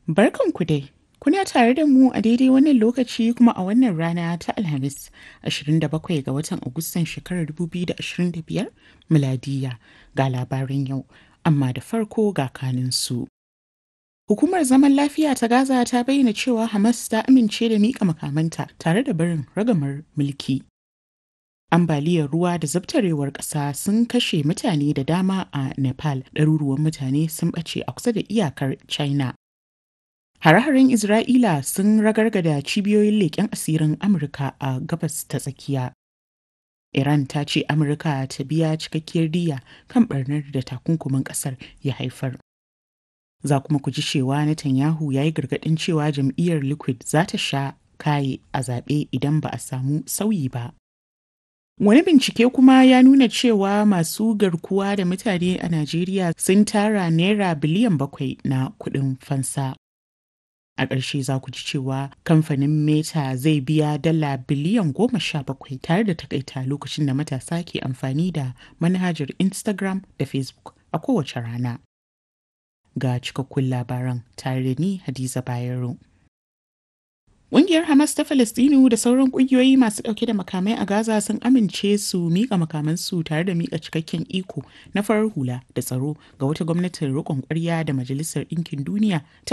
Barkanku dai. Kuna tare da mu a daidai wannan lokaci kuma a wannan rana ta Alhamis 27 ga watan Agustan shekarar 2025 miladiya ga labaran yau, amma da farko ga kaninsu. Hukumar zaman lafiya ta Gaza ta bayyana cewa Hamas ta amince da miƙa makamanta tare da barin ragamar mulki. Ambaliyar ruwa da zabtarewar ƙasa sun kashe mutane da dama a Nepal, ɗaruruwan mutane sun ɓace a kusa da iyakar China. Hare-haren Isra'ila sun ragargada cibiyoyin leƙen asirin Amurka a gabas ta tsakiya. Iran ta ce Amurka ta biya cikakkiyar diya kan ɓarnar da takunkumin ƙasar ya haifar. Za kuma ku ji cewa Netanyahu ya yi gargaɗin cewa jam'iyyar Liquid za ta sha kaye a zaɓe idan ba a samu sauyi ba. Wani bincike kuma ya nuna cewa masu garkuwa da mutane a Najeriya sun tara naira biliyan bakwai na kuɗin fansa. A ƙarshe za ku ji cewa kamfanin Meta zai biya dala biliyan goma sha bakwai tare da takaita lokacin da matasa ke amfani da manhajar Instagram da Facebook a kowace rana. Ga cikakkun labaran tare da ni Hadiza Bayero. Ƙungiyar Hamas ta Falastinu da sauran ƙungiyoyi masu ɗauke da makamai a Gaza sun amince su miƙa makamansu tare da miƙa cikakken iko na farar hula da tsaro ga wata gwamnatin riƙon ƙwarya da Majalisar Ɗinkin Duniya ta